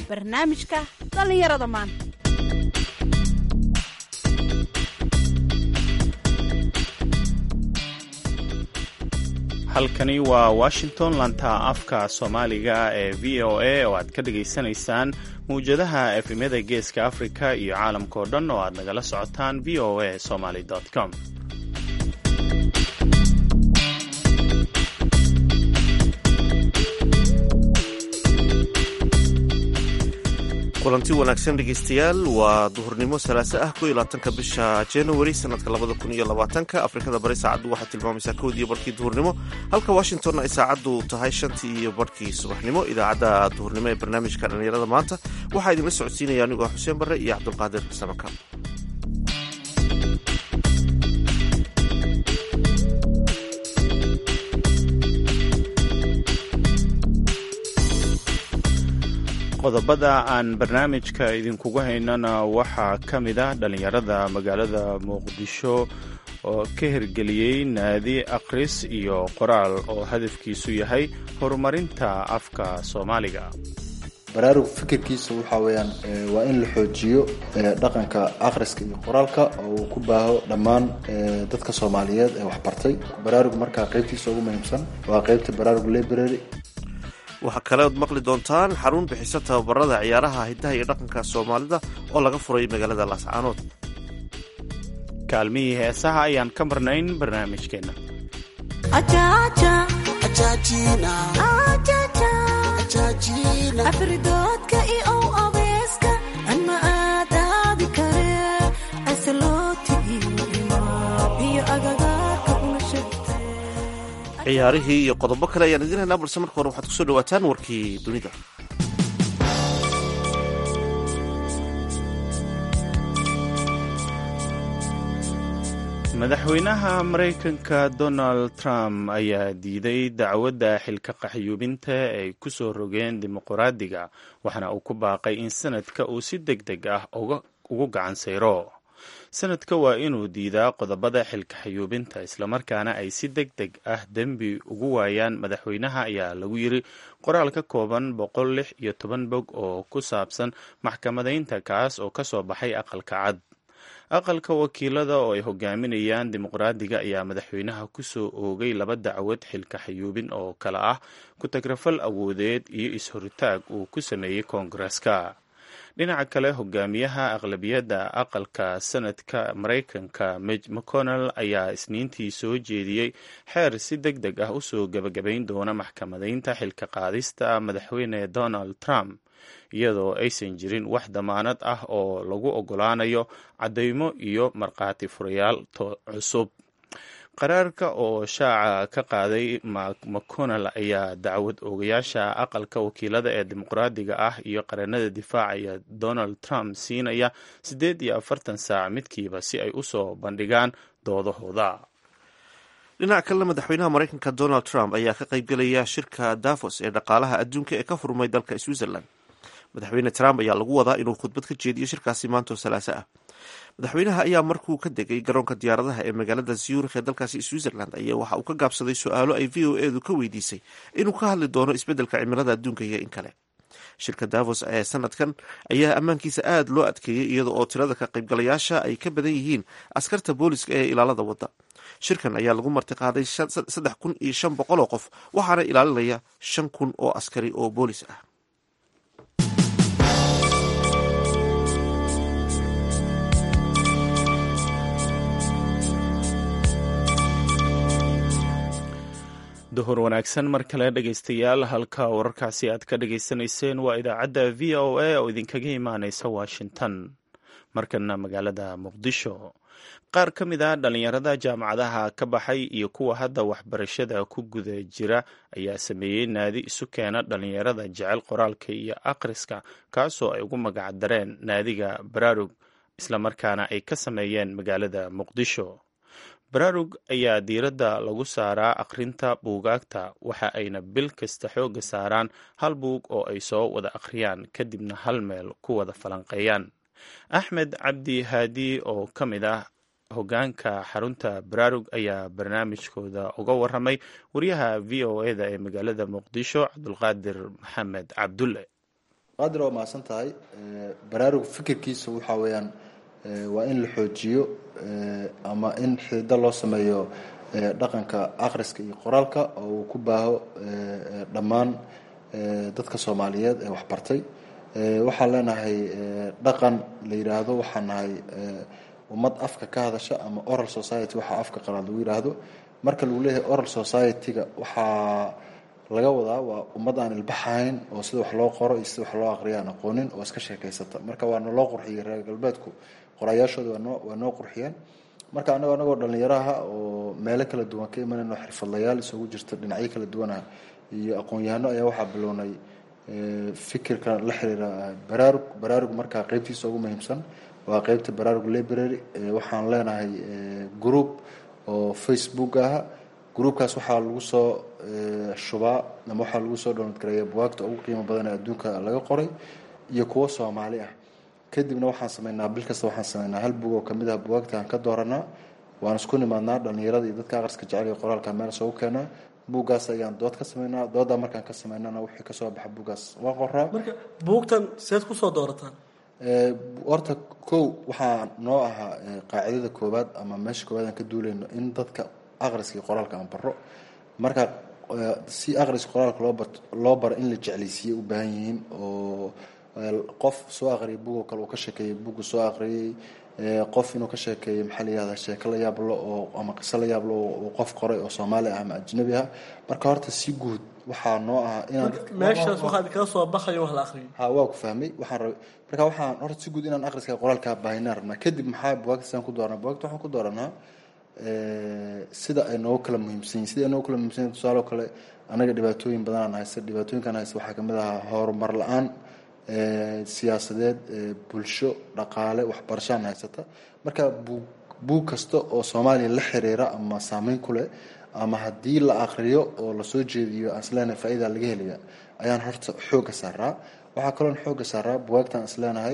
barnaamijka dhallinyarada maanta halkani waa washington lanta afka soomaaliga ee v o a oo aad ka dhagaysanaysaan mawjadaha efemyada geeska afrika iyo caalamka oo dhan oo aad nagala socotaan v o a somaly com kulanti wanaagsan dhegeystayaal waa duhurnimo salaaso ah ko iyo labaatanka bisha january sanadka labada kun iyo labaatanka afrikada bari saacaddu waxay tilmaamaysaa kowdiiyo barkii duhurnimo halka washingtonna ay saacaddu tahay shantii iyo barhkii subaxnimo idaacadda duhurnimo ee barnaamijka dhallinyarada maanta waxaa idinla socodsiinaya anigoo xuseen barre iyo cabdulqaadir samaka qodobada aan barnaamijka idinkugu haynana waxaa ka mid ah dhallinyarada magaalada muqdisho oo ka hirgeliyey naadi akhris iyo qoraal oo hadafkiisu yahay horumarinta afka soomaaliga baraarug fikirkiisa waxaa weyaan waa in la xoojiyo dhaqanka akhriska iyo qoraalka oo uu ku baaho dhammaan dadka soomaaliyeed ee waxbartay baraarug markaa qaybtiisa ugu muhiimsan waa qaybta baraarug library waxaa kale ood maqli doontaan xarun bixisa tababarada ciyaaraha hiddaha iyo dhaqanka soomaalida oo laga furay magaalada laascaanood kaalmihii heesaha ayaan ka marnayn barnaamijkeenna ciyaarihii iyo qodobo kale ayaan idiin haynaa balse marka hore waxaad kusoo dhawaataan warkii dunida madaxweynaha maraykanka donald trump ayaa diiday dacwadda xilka qaxyuubinta ay ku soo rogeen dimuqraadiga waxaana uu ku baaqay in sanadka uu si deg deg ah ugu gacan sayro sanadka waa inuu diidaa qodobada xilka xayuubinta islamarkaana ay si deg deg ah dembi ugu waayaan madaxweynaha ayaa lagu yiri qoraal ka kooban boqol lix iyo toban bog oo ku saabsan maxkamadaynta kaas oo kasoo baxay aqalka cad aqalka wakiilada oo ay hogaaminayaan dimuqraadiga ayaa madaxweynaha kusoo oogay laba dacwad xilka xayuubin oo kale ah ku-tagrafal awoodeed iyo is-horitaag uu ku sameeyey koongareska dhinaca kale hogaamiyaha aqlabiyadda aqalka sanadka maraykanka mij mcconnell ayaa isniintii soo jeediyey xeer si deg deg ah usoo gebagabayn doona maxkamadaynta xilka qaadista madaxweyne donald trump iyadoo aysan jirin wax damaanad ah oo lagu ogolaanayo caddaymo iyo markhaati furayaal cusub qaraarka oo shaaca ka qaaday mcconnell ayaa dacwad oogayaasha aqalka wakiilada ee dimuqraadiga ah iyo qaranada difaacaya donald trump siinaya siddeed iyo afartan saac midkiiba si ay usoo bandhigaan doodahooda dhinaca kalena madaxweynaha maraykanka donald trump ayaa ka qaybgelaya shirka davos ee dhaqaalaha adduunka ee ka furmay dalka switzerland madaxweyne trump ayaa lagu wadaa inuu khudbad ka jeediyo shirkaasi maantoo salaaso ah madaxweynaha ayaa markuu ka degay garoonka diyaaradaha ee magaalada zurikh ee dalkaasi switzerland ayaa waxa uu ka gaabsaday su-aalo ay v o edu ka weydiisay inuu ka hadli doono isbeddelka cimilada adduunka iyo in kale shirka davos ee sanadkan ayaa ammaankiisa aada loo adkeeyey iyada oo tirada ka qaybgalayaasha ay ka badan yihiin askarta booliska ee ilaalada wadda shirkan ayaa lagu martiqaaday saddex kun iyo shan boqol oo qof waxaana ilaalinaya shan kun oo askari oo boolis ah duhur wanaagsan mar kale dhegaystayaal halka wararkaasi aad ka dhagaysanayseen waa idaacadda v o a oo idinkaga imaaneysa washington markana magaalada muqdisho qaar ka mid ah dhallinyarada jaamacadaha ka baxay iyo kuwa hadda waxbarashada ku guda jira ayaa sameeyey naadi isu keena dhallinyarada jecel qoraalka iyo akhriska kaasoo ay ugu magac dareen naadiga baraarug islamarkaana ay ka sameeyeen magaalada muqdisho baraarug ayaa diiradda lagu saaraa akhrinta buugaagta waxa ayna bil kasta xoogga saaraan hal buug oo ay soo wada akhriyaan kadibna hal meel ku wada falanqeeyaan axmed cabdi haadi oo ka mid ah hogaanka xarunta baraarug ayaa barnaamijkooda uga waramay wariyaha v o eda ee magaalada muqdisho cabdulqaadir maxamed cabdulle cabdiqaadir waa mahadsan tahay baraarug fikirkiisa waxaa weeyaan waa in la xoojiyo ama in xidido loo sameeyo dhaqanka akhriska iyo qoraalka oo uu ku baaho dhammaan dadka soomaaliyeed ee waxbartay waxaan leenahay dhaqan la yidhaahdo waxaan nahay ummad afka ka hadasha ama oral society waxaa afka qalaad lagu yidhaahdo marka lagu leeyahay oral society-ga waxaa laga wadaa waa ummad aan ilbaxahayn oo sida wax loo qoro iyo sida wax loo aqriya aan aqoonin oo iska sheekaysata marka waa naloo qurxiyey reer galbeedku qorayaashooda waanoo waa noo qurxiyeen marka anagoo anagoo dhallinyaraha oo meelo kala duwan ka imanayno xirfadlayaal isugu jirta dhinacyo kala duwanah iyo aqoon-yahano ayaa waxaa bilownay fikirka la xiriira baraarug baraarug markaa qeybtiisa ugu muhiimsan waa qeybta baraarug library waxaan leenahay group oo facebook ah groupkaas waxaa lagu soo shubaa ama waxaa lagu soo download gareeya buwaagta ugu qiimo badan ee adduunka laga qoray iyo kuwo soomaali ah kadibna waxaan sameynaa bil kasta waxaan sameynaa hal bug oo kamid ah buwaagta aan ka dooranaa waan isku nimaadnaa dhalinyarada iyo dadka aqriska jecel iyo qoraalka meel soogu keenaa buuggaas ayaan dood ka sameynaa doodaa markaan ka sameynana wixii kasoo baxa buuggaas waa qoraa marka buugtan seed kusoo doorataan horta kow waxaa noo ahaa qaacidada koowaad ama meesha koowaad aan ka duuleyno in dadka aqriska iyo qoraalka aan baro marka si aqriska qoraalka loo bar loo baro in la jeclaysiiyey u baahan yihiin oo qof soo aqriyay bugoo kale uu ka sheekeeyey bugu soo aqriyey qof inuu ka sheekeeyey maxaa la yihahdaa sheeko la yaablo oo ama qiso la yaablo oo qof qoray oo soomaali ah ama ajnabi ah marka horta si guud waxaa noo ahaa inaan meeshaas waxaad kala soo baxayo wax la aqriyo ha waa ku fahmay waxaan rabay marka waxaan horta si guud inaan aqriska qoraalka baahinaan rabnaa kadib maxaa buwaagta sidaan ku dooranaa buwaagta waxaan ku dooranaa sida ay noogu kala muhiimsan yihin sida ay noogu kala muhimsan yihin tusaale oo kale anaga dhibaatooyin badanaan haysta dhibaatooyinkaan haysta waxaa kamid ahaa horumar la-aan siyaasadeed bulsho dhaqaale waxbarashaan haysata marka buug buug kasta oo soomaaliya la xiriira ama saameyn ku leh ama haddii la aqriyo oo lasoo jeediyo aan isleenahay faa-ida laga helaya ayaan horta xoogga saaraa waxaa kaloon xoogga saaraa buwaagtaan isleenahay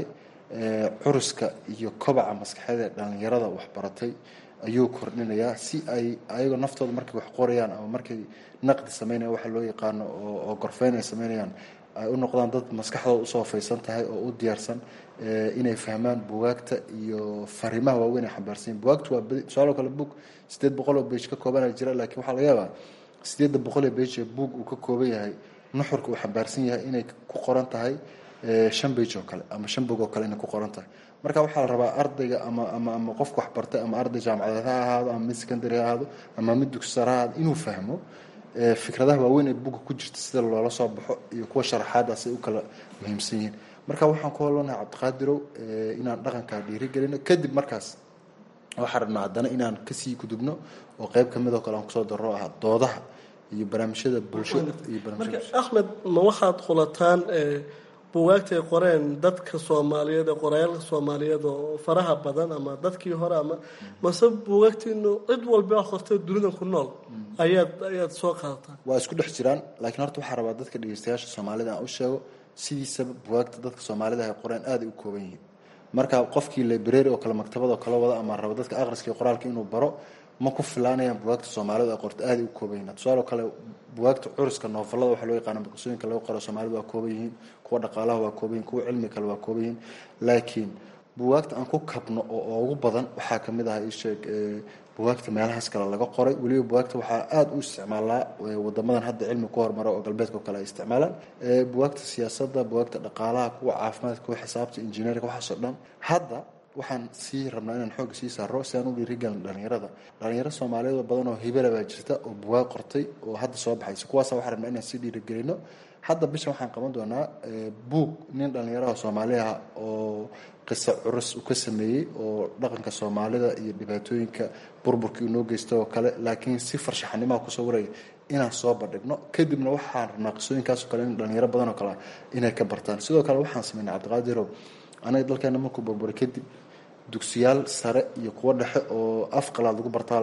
curuska iyo kobaca maskaxeed ee dhalinyarada waxbaratay ayuu kordhinayaa si ay ayagoo naftooda markay wax qorayaan ama markay naqdi sameynaya waxa loo yaqaano oo gorfeyn ay sameynayaan ay u noqdaan dad maskaxdooda usoo faysan tahay oo u diyaarsan inay fahmaan bugaagta iyo fariimaha waaweyn ay xambaarsanyiin bugaagtu waa tusaalo kale bug sideed boqol oo bage ka koobana jira laakiin waxaa laga yaabaa sideedda boqol ee bage ee bug uu ka kooban yahay nuxurka uu xambaarsan yahay inay ku qoran tahay shan bage oo kale ama shan bog oo kale inay ku qoran tahay marka waxaa la rabaa ardayga ama ama ama qofka wax bartay ama arday jaamacadeed ha ahaado ama mid secondary ha ahaado ama mid dugsi sare ha ahaado inuu fahmo fikradaha waaweyn ee buga ku jirta sida loola soo baxo iyo kuwa sharaxaadaas ay u kala muhiimsan yihiin marka waxaan ku holanahay cabdiqaadirow inaan dhaqankaa dhiirigelino kadib markaas waxaan rabnaa haddana inaan kasii gudubno oo qeyb kamid oo kale aan kusoo darro ah doodaha iyo barnaamijyada bulsho iyo marka axmed ma waxaad khulataan bugaagta ay qoreen dadka soomaaliyeed ee qorayaalka soomaaliyeed oo faraha badan ama dadkii hore ama mase bugaagtiinu cid walba wax qortay dunida ku nool ayaad ayaad soo qaadataan waa isku dhex jiraan laakiin horta waxaa rabaa dadka dhegeystayaasha soomaalida aan u sheego sidiisaba bugaagta dadka soomaalida ay qoreen aaday u kooban yihiin marka qofkii library oo kale maktabad oo kale wada ama raba dadka aqriska iyo qoraalka inuu baro ma ku filaanayaan bugaagta soomaalida ay qorta aaday u kooban yihiin tusaale kale bugaagta curiska noofalada waxaa loo yaqaana qisooyinka laga qoro soomaalida waa kooban yihiin kuwa dhaqaalaha waa kooban yihin kuwa cilmi kale waa kooban yihiin laakiin bugaagta aan ku kabno oo ugu badan waxaa kamid ah isheeg bugaagta meelahaas kale laga qoray weliba bugaagta waxaa aada u isticmaalaa wadamadan hadda cilmi ku horumara oo galbeedka oo kale ay isticmaalaan bugaagta siyaasadda bugaagta dhaqaalaha kuwa caafimaadka kuwa xisaabta injineerka waxaasoo dhan hadda waxaan sii rabnaa inaan xoogga sii saaro si aan u dhiirigelin dhalinyarada dhalinyaro soomaaliyeed oo badan oo hibala baa jirta oo bugaag qortay oo hadda soo baxaysa kuwaasa waxaan rabnaa inaan sii dhiirigelino hadda bishan waxaan qaban doonaa buug nin dhalinyaraha soomaaliha oo qiso curus uu ka sameeyey oo dhaqanka soomaalida iyo dhibaatooyinka burburkii unoo geysta oo kale laakiin si farshaxanimaha kusoo waraya inaan soo bandhigno kadibna waxaan rabnaa qisooyinkaasoo kale in dhalinyaro badan oo kale inay ka bartaan sidoo kale waxaan sameynay cabdiqaadirow anaga dalkeena markuu burburay kadib dugsiyaal sare iyo kuwo dhexe oo af qalaad lagu bartaa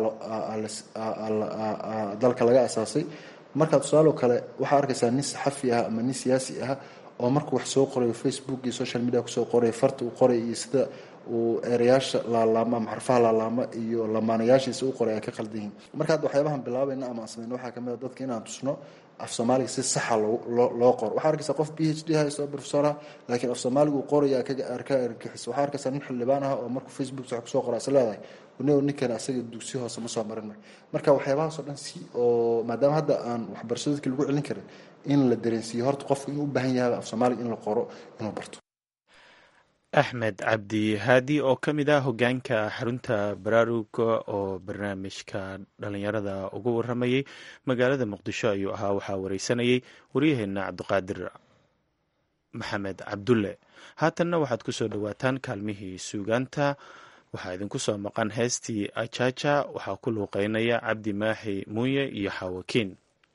dalka laga asaasay markaa tusaaloo kale waxaa arkaysaa nin saxafi ah ama nin siyaasi ah oo markuu wax soo qorayo facebook iyo social media kusoo qoray farta uu qoray iyo sida uu ereyaasha laalaama ama xarfaha laalaama iyo lamaanayaashiisa u qoray ay ka qaldan yihiin marka hadda waxyaabahan bilaabayna ama aan sameyno waxaa kamid a dadka inaan tusno af soomaaliga si saxa loo qoro waxaa arkaysa qof b h d haysto professor ah laakiin af soomaaliga uu qoraya ka argixis waxaa arkaysa nin xildhibaan ah oo markuu facebook wax kusoo qora is leedahay nin ninkan asaga dugsi hoose ma soo marin mar marka waxyaabahaasoo dhan si oo maadaama hadda aan waxbarashada dadka lagu celin karin in la dareensiiyo horta qofku inuu u baahan yahay af soomaaliga in la qoro inuu barto axmed cabdi haadi oo ka mid ah hogaanka xarunta baraaruga oo barnaamijka dhalinyarada uga waramayay magaalada muqdisho ayuu ahaa waxaa wareysanayay waryaheena cabdiqaadir maxamed cabdulle haatanna waxaad kusoo dhowaataan kaalmihii suugaanta waxaa idinku soo maqan heestii ajaja waxaa ku luuqeynaya cabdi maaxi muuye iyo xawakiin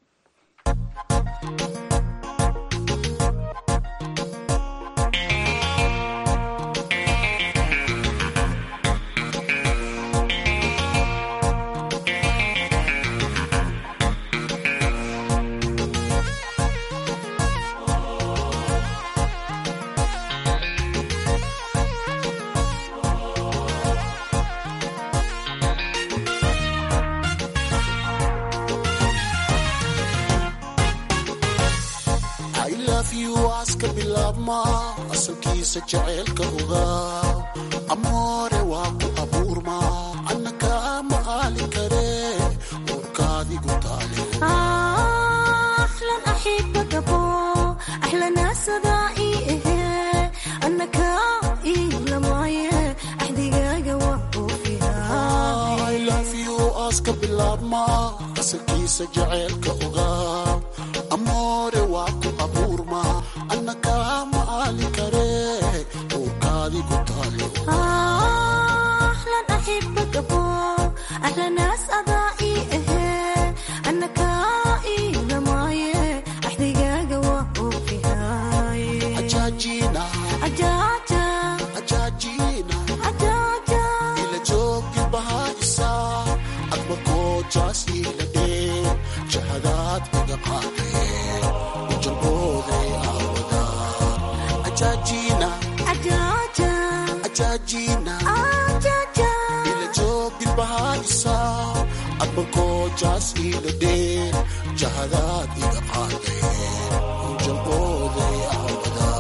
aska bilaabma asalkiisa jaceylka ogaa amoore waa ku abuurma annaka ma aali kare uurkaadigu taale aska bilaabma asalkiisa jaceylka ogaa amoore waa ku abuurma annaka ma aali kare uurkaadigu taale ajaajina ajaajina ila joogi bahaisa adma koojaas ila dhee jahadaad iga qaadee ujalbooday aawada ajaajina ajaajina ila joogi bahaisa adma koojaas ila dhee jahadaad iga qaadee ujalbooday aawada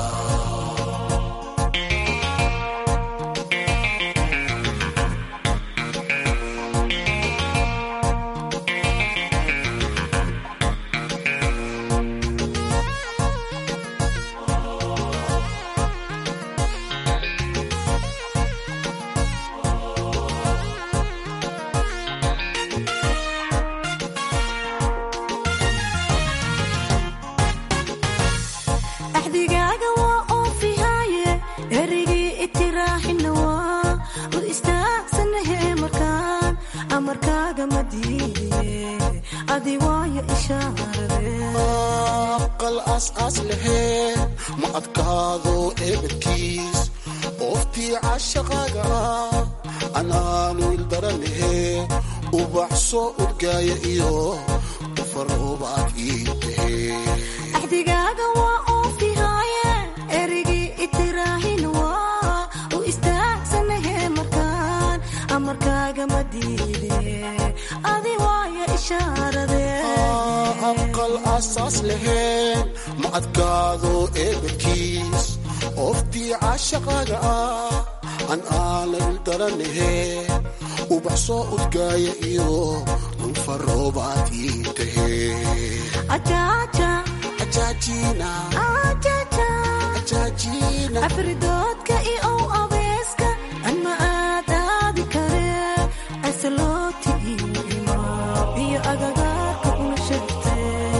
axdigaaga waa oofihaaye erigii itiraaxina waa u istaagsanahe markaan amarkaaga ma diidiye adi waayo ishaarade aqal aas-aas lahee ma adkaado eebadkiis ooftii cashaqaaga ah anaanu ildaranahee ubaxso udgaaya iyo ufaroobaad ii tahee axdigaaga waa oofihaaye erigii itiraaxina waa u istaagsanahe markaan amarkaaga ma diidiye adi waayo ishaarade aqal asaas laheen ma adkaado eebadkiis ooftii cashaqaaga ah an aana ildaranahee ubaxsoo udgaaya iyo ulfaroobaad ii tahee ajaaja ajaajina ajaja ajaajina afridoodka iyo ow abeeska anma aad aadi kare asalooti iyo imaa iyo agagaarka una shegte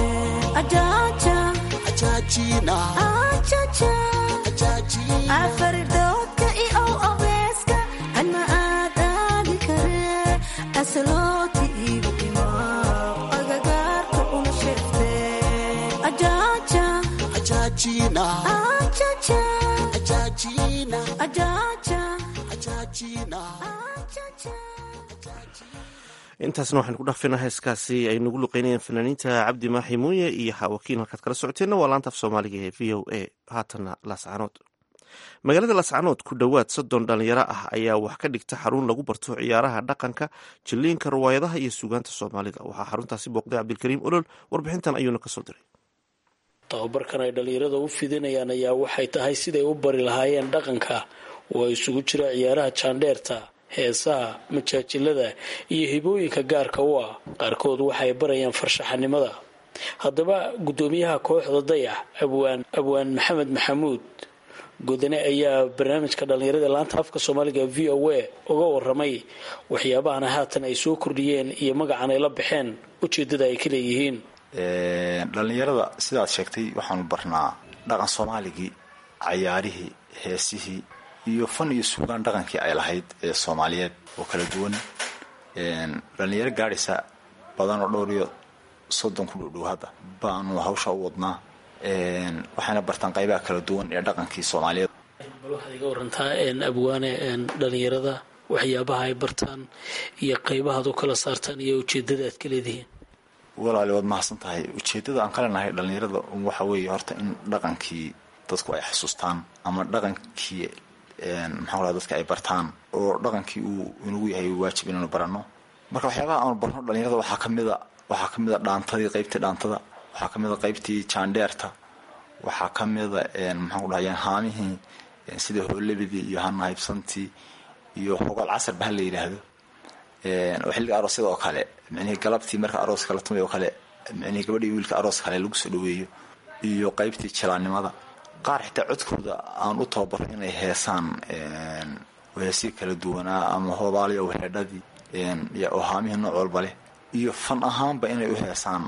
ajaaja ajaajina ajaja ajaajina afridoodka iyo ow abeeska anma aad aadi kare asalooti iyo imaa agagaarka una shegte ajaaja ajaajina ajaja ajaajina ajaja ajaajina ajaja intaasna waxaynu ku dhaafina heeskaasi ay nagu luqeynayeen fanaaniinta cabdi maaxi muuye iyo xaawakiin halkaad kala socoteenna waa laanta af soomaaliga ee v o a haatanna laascaanood magaalada lascanood ku dhowaad soddon dhalinyaro ah ayaa wax ka dhigta xarun lagu barto ciyaaraha dhaqanka jilliinka riwaayadaha iyo suugaanta soomaalida waxaa xaruntaasi booqday cabdilkariim olol warbixintan ayuuna kasoo diray tababarkan ay dhallinyarada u fidinayaan ayaa waxay tahay siday u bari lahaayeen dhaqanka oo ay isugu jira ciyaaraha jaandheerta heesaha majaajilada iyo hibooyinka gaarka u ah qaarkood waxay barayaan farshaxanimada haddaba guddoomiyaha kooxda dayax abwaan abwaan maxamed maxamuud godane ayaa barnaamijka dhallinyarada laanta afka soomaaliga v o a uga waramay waxyaabahana haatan ay soo kordhiyeen iyo magacan ay la baxeen ujeedada ay ka leeyihiin dhallinyarada sidaad sheegtay waxaanu barnaa dhaqan soomaaligii cayaarihii heesihii iyo fan iyo suugaan dhaqankii ay lahayd ee soomaaliyeed oo kala duwan dhallinyaro gaadhaysa badan oo dhowr iyo soddon ku dhowdhow hadda baanu hawsha u wadnaa waxayna bartaan qaybaha kala duwan ee dhaqankii soomaaliyeed bal waxaad iga warantaa abwaane dhallinyarada waxyaabaha ay bartaan iyo qaybahaad u kala saartaan iyo ujeedada aad ka leedihiin walaali waad mahadsan tahay ujeedada aan ka leenahay dhallinyarada waxa weeye horta in dhaqankii dadku ay xasuustaan ama dhaqankii maxaa raa dadka ay bartaan oo dhaqankii uu inagu yahay waajib inaanu baranno marka waxyaabaha aanu barno dhallinyarada waxaa kamida waxaa kamid a dhaantadii qaybtii dhaantada waxaa kamid a qaybtii jaandheerta waxaa kamida maxaan ku dhahay haamihii sida hoolabidii iyo hanahaybsantii iyo hogaal casarba ha la yidhaahdo oo xilliga aroosyada oo kale micnihii galabtii marka arooska la tumay oo kale micnihii gabadhii wiilka aroos kale lagu soo dhaweeyo iyo qaybtii jilaannimada qaar xitaa codkooda aan u tababaro inay heesaan heesii kala duwanaa ama hoobaaliya weheedhadii oo haamihii nooc walba leh iyo fan ahaanba inay u heesaan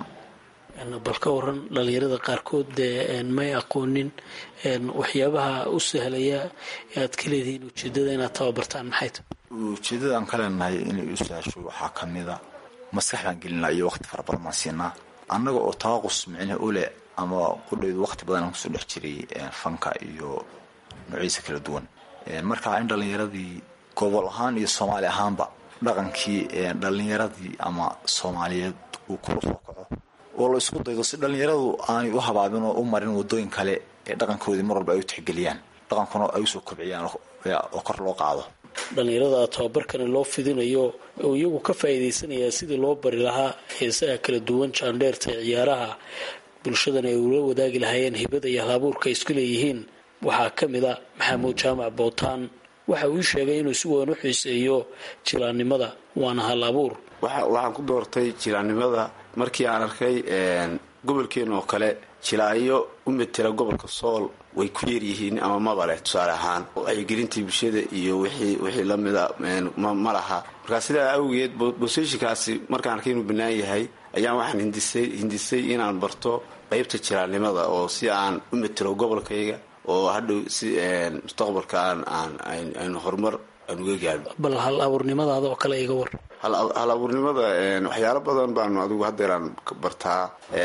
bal ka waran dhallinyarada qaarkood dee may aqoonin waxyaabaha u sahlaya aad ka leedihiin ujeedada inaad tababartaan maxay tahay ujeedada aan ka leenahay inay u sahasho waxaa kamida maskax baan gelinaa iyo waqti fara badan baan siinaa annaga oo taaqus micne ule ama qudhaydu waqti badan aan kusoo dhex jiray fanka iyo noocyadiisa kala duwan marka in dhallinyaradii gobol ahaan iyo soomaali ahaanba dhaqankii dhallinyaradii ama soomaaliyeed uu kula soo kaco oo la isku daydo si dhallinyaradu aanay u habaabin oo u marin wadooyin kale ee dhaqankoodii mar walba ay u tixgeliyaan dhaqankuna ay usoo kobciyaan oo kor loo qaado dhallinyarada tababarkani loo fidinayo oo iyagu ka faa'iidaysanaya sidii loo bari lahaa heesaha kala duwan jaandheerta ee ciyaaraha bulshadana ay ula wadaagi lahaayeen hibada iyo halabuurka ay isku leeyihiin waxaa ka mid a maxamuud jaamac bootaan waxa uu ii sheegay inuu si weyn u xiiseeyo jilaannimada waana hal abuur waxaan ku doortay jilaannimada markii aan arkay gobolkeena oo kale jilaayo u metela gobolka sool way ku yaryihiin ama maba leh tusaale ahaan wacyigelintii bulshada iyo wixii lamida ma laha markaa sidaa awgeed boseshinkaasi markaan arkay inuu bannaan yahay ayaan waxaan hindisay inaan barto qaybta jilaannimada oo si aan u metelo gobolkayga oo hadhow si mustaqbalka aynu horumar aan uga gaadho bal hal abuurnimadaada oo kale iga war hal abuurnimada waxyaalo badan baanu adigu hadeeraan bartaa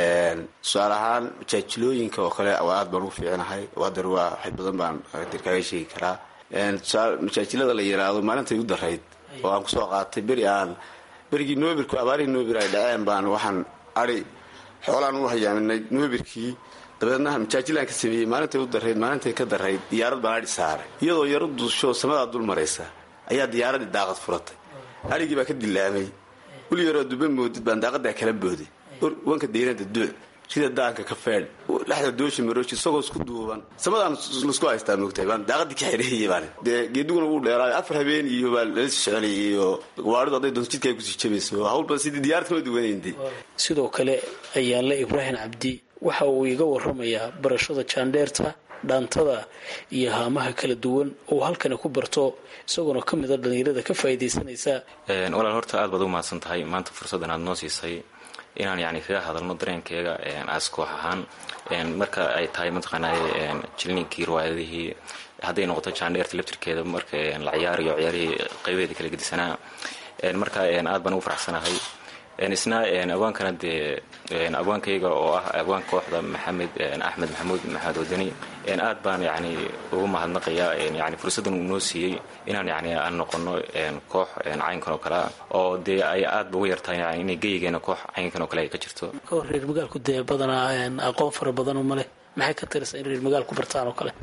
tusaale ahaan majaajilooyinka oo kale aad baan ugu fiicinahay hadeer waa wax badan baan hadeer kaaga sheegi karaa majaajilada la yiraahdo maalintay u darayd oo aan kusoo qaatay beri aan berigii noobirku abaarihii noobir ay dhaceen baan waxaan ari xoolaan u hayaaminay noobirkii dabeedna majaajilaan ka sameeyey maalintay u darayd maalintay ka darayd diyaarad baan adhi saaray iyadoo yaro duusho samadaa dul maraysa ayaa diyaaradii daaqad furatay adhigii baa ka dilaamay weli yaroo duba moodid baan daaqadaa kala booday wanka dayrada duuc sida daanka ka feedh dhexda dooshi marooshi isagoo isku duuban samadaan laisku haystaa moogtahay baan daaqadii ka xidheeyey baan dee geediguna wuu dheeraayo afar habeen iyo baa lala soconayay oo gawaaridu hadday doonto jidka ay kusii jabayso hawl badan sidii diyaarad kama duwanayndi sidoo kale ayaanle ibraahim cabdi waxa uu iga waramayaa barashada jaandheerta dhaantada iyo haamaha kala duwan oo halkani ku barto isagoona ka mida dhallinyarada ka faa'iidaysanaysa walaal horta aad baad u mahadsan tahay maanta fursaddan aad noo siisay inaan yani kaga hadalno dareenkeega as koox ahaan marka ay tahay mataqaanay jilninkii riwaayadihii hadday noqoto jaandheerta laftirkeeda marka la ciyaarayo ciyaarihii qaybaheeda kala gedisanaa marka aad baan ugu faraxsanahay isna abwaankana dee abwaankayga oo ah abwaanka kooxda maxamed axmed maxamuud maxamed wadani aad baan yani ugu mahadnaqayaa yani fursaddan uu noo siiyey inaan yani aan noqono koox caynkan oo kalea oo dee ay aadba ugu yartahay yani inay geyigeena koox caynkan oo kale ay ka jirto kahor reer magaalku dee badanaa aqoon fara badan uma leh maxay ka tiraysaa in reer magaalku bartaan oo kale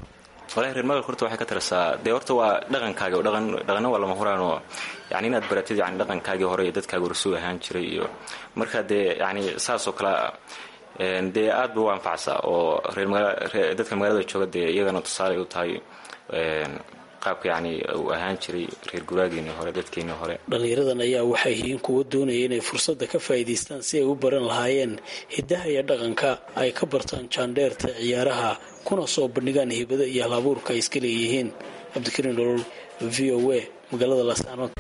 walahi reer magaalka horta waxay ka tarasaa dee horta waa dhaqankaagi oo dhaqan dhaqanna waa lama huraan oo yani inaad baratid yani dhaqankaagii hore iyo dadkaaga horsuu ahaan jiray iyo marka dee yani saasoo kale dee aad ba u anfacsaa oo reer magaa dadka magaalada jooga dee iyagana tusaale u tahay qaabka yani uu ahaan jiray reer guraageenii hore dadkeenii hore dhallinyaradan ayaa waxay yihiin kuwa doonaya inay fursadda ka faa'iidaystaan si ay u baran lahaayeen hiddaha iyo dhaqanka ay ka bartaan jaandheerta ciyaaraha kuna soo bandhigaan hibada iyo halabuurka ay iska leeyihiin cabdikariin dholol v o a magaalada laascaanood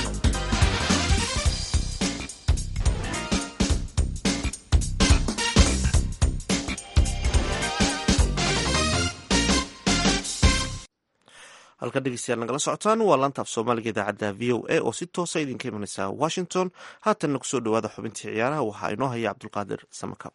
halka dhegeystayaal nagala socotaan waa laanta af soomaaliga idaacadda v o a oo si toosa idinka imanaysa washington haatanna kusoo dhawaada xubintii ciyaaraha waxaa inoo haya cabdulqaadir samakab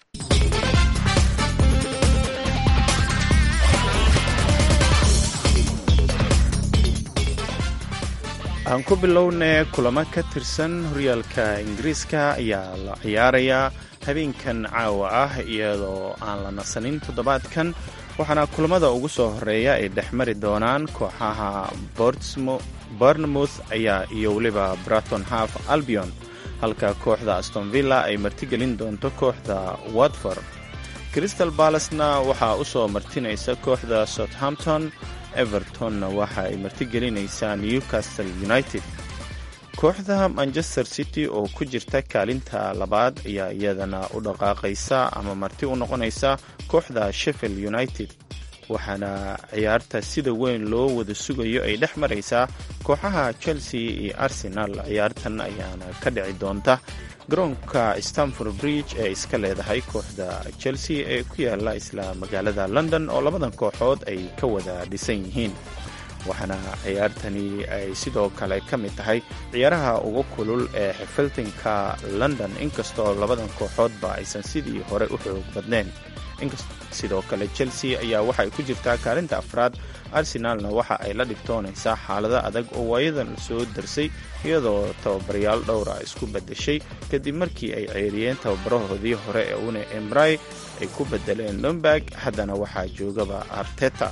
aan ku bilownay kulamo ka tirsan horyaalka ingiriiska ayaa la ciyaarayaa habeenkan caawa ah iyadoo aan la nasanin toddobaadkan waxaana kulamada ugu soo horeeya ay dhex mari doonaan kooxaha bournemouth ayaa iyo weliba braton half albion halka kooxda aston villa ay martigelin doonto kooxda watford crystal ballasna waxaa u soo martinaysa kooxda southampton evertonna waxa ay martigelinaysaa newcastle united kooxda manchester city oo ku jirta kaalinta labaad ayaa iyadana u dhaqaaqaysa ama marti u noqonaysa kooxda sheffield united waxaana ciyaarta sida weyn loo wada sugayo ay dhex maraysaa kooxaha chelsea iyo arsenal ciyaartan ayaana ka dhici doonta garoonka stamford bridge ee iska leedahay kooxda chelsea ee ku yaala isla magaalada london oo labadan kooxood ay ka wada dhisan yihiin waxaana ciyaartani ay sidoo kale ka mid tahay ciyaaraha ugu kulul ee xifiltinka london inkastoo labadan kooxoodba aysan sidii hore u xoog badnayn sidoo kale chelsea ayaa waxaay ku jirtaa kaalinta afraad arsenalna waxa ay la dhibtoonaysaa xaalado adag oo waayadan soo darsay iyadoo tababarayaal dhowra isku bedeshay kadib markii ay ceeriyeen tababarahoodii hore ee une embray ay ku bedeleen lomberg haddana waxaa joogaba arteta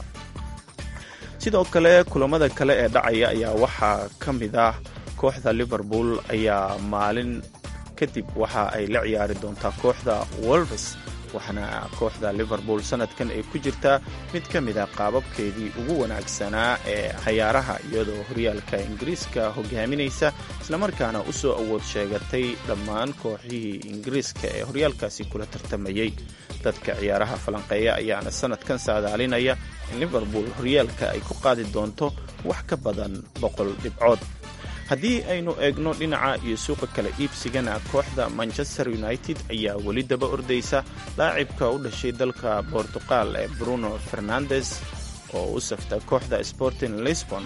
sidoo kale kulamada kale ee dhacaya ayaa waxaa ka mid ah kooxda liverpool ayaa maalin kadib waxa ay la ciyaari doontaa kooxda wolves waxaana kooxda liverpool sanadkan ay ku jirtaa mid ka mid a qaababkeedii ugu wanaagsanaa ee cayaaraha iyadoo horyaalka ingiriiska hogaaminaysa islamarkaana u soo awood sheegatay dhammaan kooxihii ingiriiska ee horyaalkaasi kula tartamayey dadka ciyaaraha falanqeeya ayaana sanadkan saadaalinaya in liverpool horyaalka ay ku qaadi doonto wax ka badan boqol dhibcood haddii aynu eegno dhinaca iyo suuqa kale iibsigana kooxda manchester united ayaa weli daba ordaysa laacibka u dhashay dalka bortuqal ee bruno fernandes oo u safta kooxda sporting lisbon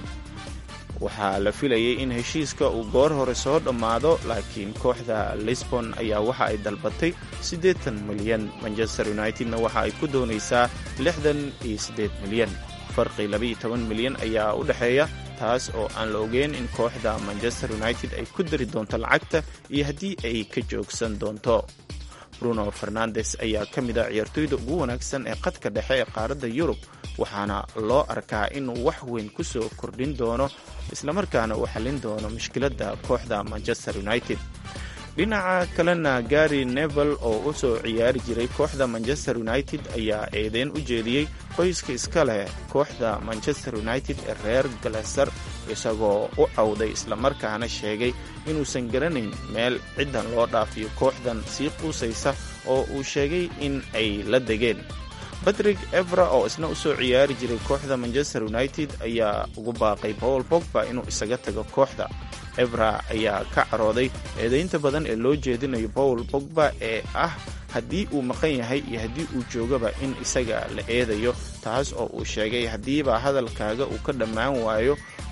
waxaa la filayay in heshiiska uu goor hore soo dhammaado laakiin kooxda lisbon ayaa waxa ay dalbatay siddeetan milyan manchester unitedna waxa ay ku doonaysaa lixdan iyo siddeed milyan farqi labaiyo toban milyan ayaa u dhexeeya taas oo aan la ogeyn in kooxda manchester united ay ku dari doonto lacagta iyo haddii ay ka joogsan doonto bruno fernandes ayaa ka mid ah ciyaartoyda ugu wanaagsan ee qadka dhexe ee qaaradda yurub waxaana loo arkaa inuu wax weyn ku soo kordhin doono islamarkaana uu xallin doono mushkiladda kooxda manchester united dhinaca kalena gary nevel oo u soo ciyaari jiray kooxda manchester united ayaa eedeyn u jeediyey qoyska iska leh kooxda manchester united ee reer galaser isagoo u cawday islamarkaana sheegay inuusan garanayn meel ciddan loo dhaafiyo kooxdan sii quusaysa oo uu sheegay in ay la degeen badrig evra oo isna u soo ciyaari jiray kooxda manchester united ayaa ugu baaqay paul bogba inuu isaga tago kooxda evra ayaa ka carooday eedaynta badan ee loo jeedinayo paul bogba ee ah haddii uu maqan yahay iyo haddii uu joogaba in isaga la eedayo taas oo uu sheegay haddiiba hadalkaaga uu ka dhammaan waayo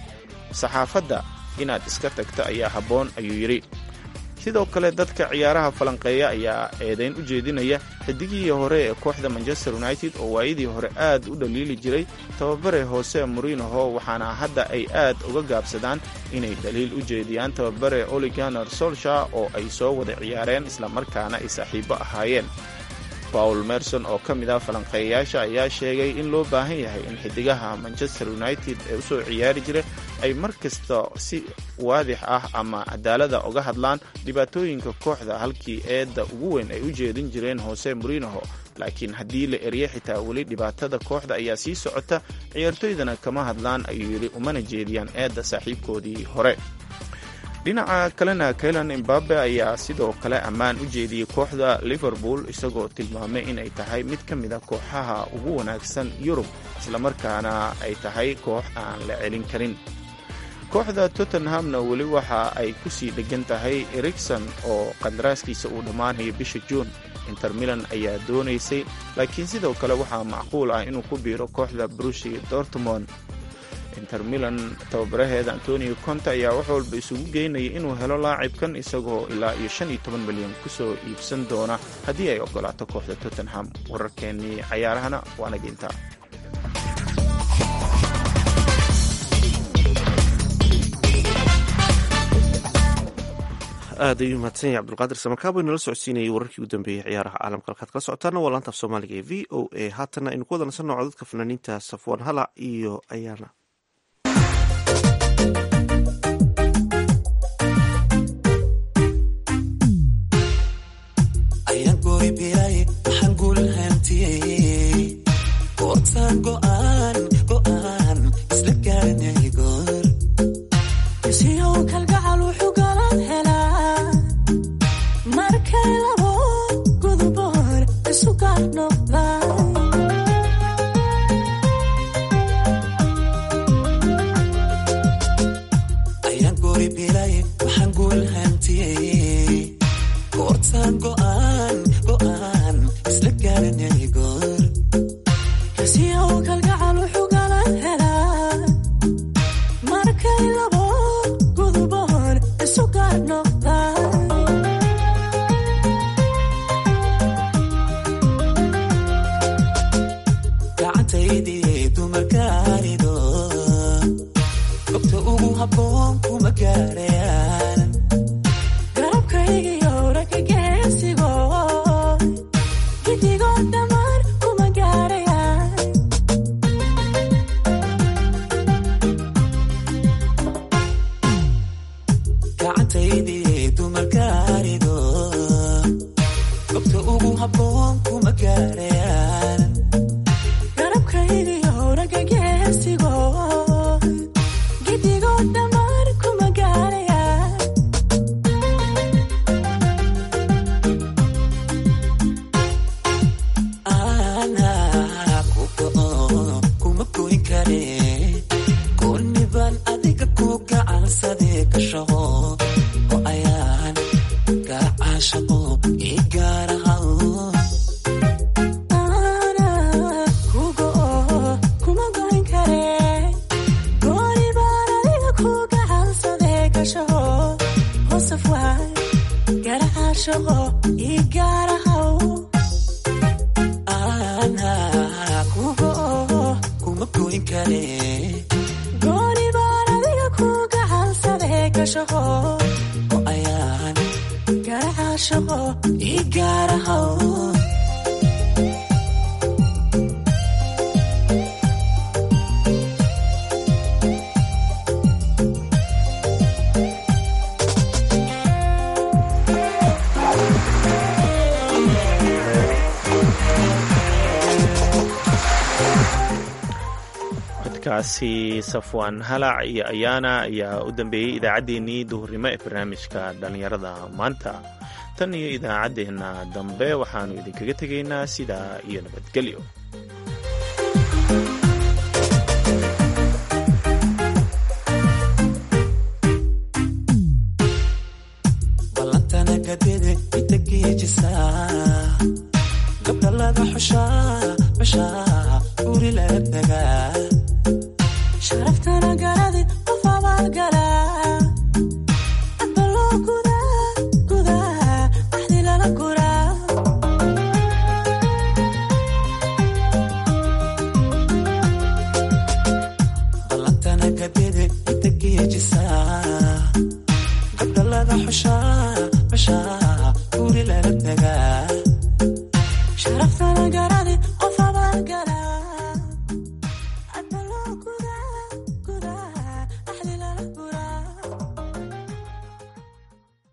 saxaafadda inaad iska tagta ayaa habboon ayuu yidhi sidoo kale dadka ciyaaraha falanqeeya ayaa eedayn u jeedinaya xidigihii hore ee kooxda manchester united oo waayadii hore aad u dhaliili jiray tababare hoose morinoho waxaana hadda ay aad uga gaabsadaan inay dhaliil u jeediyaan tababare oliganer solsha oo ay soo wada ciyaareen islamarkaana ay saaxiibo ahaayeen paul merson oo ka mid ah falanqeeyayaasha ayaa sheegay in loo baahan yahay in xidigaha manchester united ee usoo ciyaari jira ay mar kasta si waadix ah ama cadaalada uga hadlaan dhibaatooyinka kooxda halkii eedda ugu weyn ay u jeedin jireen hoose murinaho laakiin haddii la eryo xitaa weli dhibaatada kooxda ayaa sii socota ciyaartoydana kama hadlaan ayuu yidhi umana jeediyaan eedda saaxiibkoodii hore dhinaca kalena kaylan imbabe ayaa sidoo kale ammaan u jeediyey kooxda liverpool isagoo tilmaamay inay tahay mid ka mid a kooxaha ugu wanaagsan yurub islamarkaana ay tahay koox aan la celin karin kooxda tottenhamna weli waxa ay ku sii dheggan tahay erikson oo qadaraaskiisa uu dhammaanayo bisha juun inter milan ayaa doonaysay laakiin sidoo kale waxaa macquul ah inuu ku biiro kooxda brushi dortmond inter milan tababaraheeda antonio conte ayaa wax walba isugu geynaya inuu helo laacibkan isagoo ilaa iyo shan iyo toban milyan kusoo iibsan doona haddii ay ogolaato kooxda tottenham wararkeennii cayaarahana waana gintaa aad ayuu mahadsan yahay cabdulqaadir samakaabo inala socodsiinayay wararkii u dambeeyey ciyaaraha caalamka halkaad kala socotaana waa laanta af soomaaliga ee v o a haatanna aynu ku wada nasanno codadka fanaaniinta safwan halac iyo ayaana kaasi safwaan halac iyo ayaana ayaa u dambeeyey idaacaddeenii duhurnimo ee barnaamijka dhallinyarada maanta tan iyo idaacaddeenna dambe waxaannu idinkaga tegaynaa sidaa iyo nabadgelyo sharaftana garade